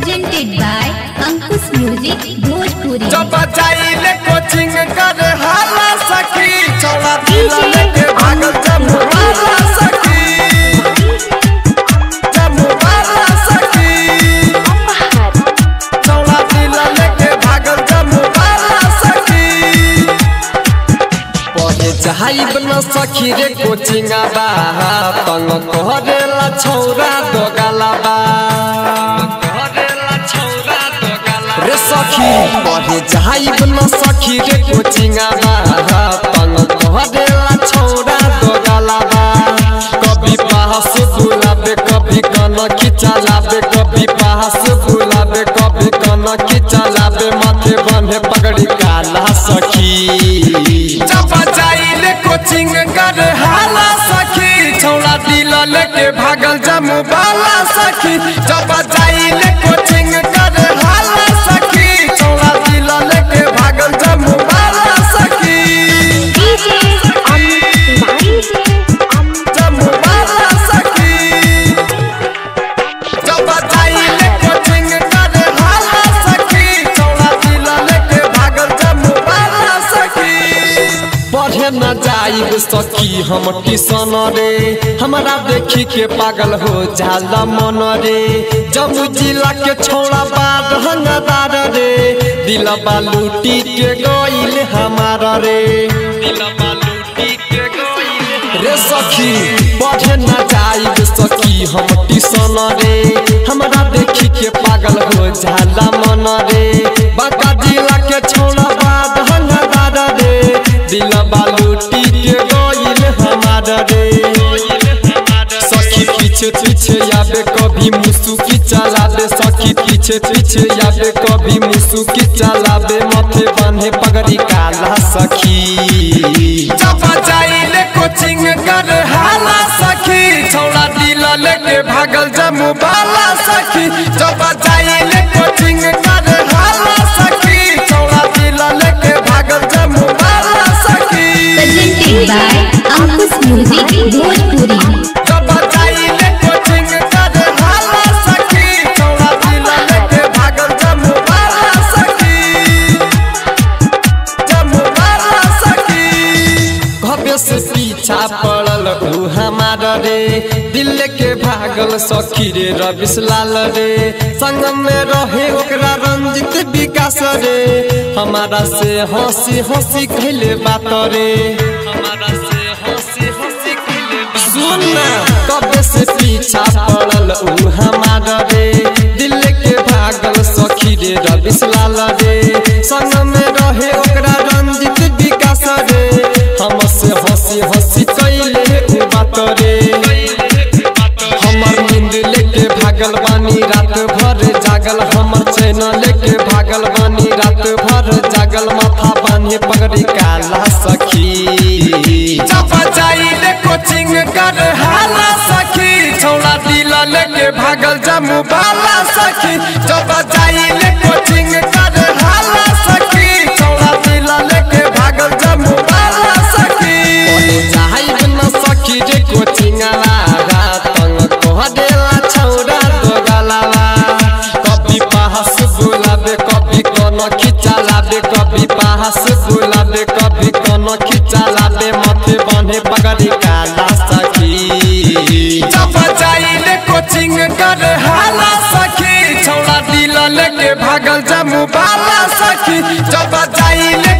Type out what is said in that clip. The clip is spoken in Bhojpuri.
presented by Ankush Music Bhojpuri. जब जाइले कोचिंग कर हाला सखी छोड़ा दिला लेके भागल जम्मू वाला सखी जम्मू वाला सखी छोड़ा दिला लेके भागल जम्मू वाला सखी पढ़े जाइब न सखी रे कोचिंग बा तंग करेला छौरा दोगला बा रे सखी पढ़े जाइब न सखी रे कोचिंग बा तंग करेला छौरा दोगला बा कभी पास बुलाबे कभी कन खिचलाबे कभी पास बुलाबे कभी कन खिचलाबे माथे बंधे पगड़ी काला सखी जब जाइले कोचिंग कर हाला सखी छौड़ा दिल लेके भागल जमू बाला सखी जब जाइले कोचिंग कर हाला सखी छौड़ा दिल लेके भागल जमू बाला सखी जमू बाला सखी जब जाइले कोचिंग कर हाला सखी छौड़ा दिल लेके भागल जमू बाला सखी पढ़े न जाइब सखी हम किसान रे हमरा देखी के पागल हो जाला मन रे जम्मू जिला के छोड़ा बाद हंगदार रे दिलबा लूटी के गइल हमारा रे दिलबा लूटी के गइल रे सखी पढ़े न जाइब सखी हम किसान रे हमरा देखी के पागल हो जाला मन रे बाका जिला के छोड़ा बाद हंगदार रे दिलबा लूटी के गइल हमार रे सखी पीछे पीछे आबे कभी मुसुकी चलाबे सखी पीछे पीछे आबे कभी मुसुकी चलाबे माथे बांधे पगड़ी काला सखी जब जाइले कोचिंग कर हाला सखी छौड़ा दिल लेके भागल जमू बाला सखी जब जाइले कोचिंग कर हाला सखी छौड़ा दिल लेके भागल जमू बाला सखी Presented by Ankush Music Bhojpuri. जब जाइले कोचिंग कर हाला सखी छौड़ा दिल लेके भागल जमू बाला सखी जमू बाला सखी भव्य से पीछा पड़ल ऊ हमार रे दिल के भागल सखी रे रविश लाल रे संग में रहे ओकरा रंजित विकास रे हमारा से हंसी हंसी खेले बात रे हमारा से हंसी हंसी खेले सुन ना कब से पीछा पड़ल ऊ हमार रे दिल के भागल सखी रे रविश लाल रे संग में रहे ओकरा रंजित विकास रे हमसे हंसी हंसी कैले ऊ बात रे हमर नींद लेके भागल बानी रात भर जागल हमर चैन लेके भागल बानी रात भर जागल माथा बांधे पगड़ी काला सखी जब जाइले कोचिंग कर हाला सखी छौड़ा दिल लेके भागल जमू बाला सखी जब जाइले कोचिंग कर हाला सखी छौड़ा दिल लेके भागल जमू बाला सखी जाइब न सखी रे कोचिंग लागा तंग कह देला छौड़ा दोगलावा कभी पास बुलाबे कभी कोनो खिचा लाबे कभी पास बुलाबे कभी कोनो खिचा लाबे माथे बांधे पगड़ी काला सखी जब जाइले कोचिंग कर हाला सखी छौड़ा दिल लेके भागल जमू बाला सखी जब जाइले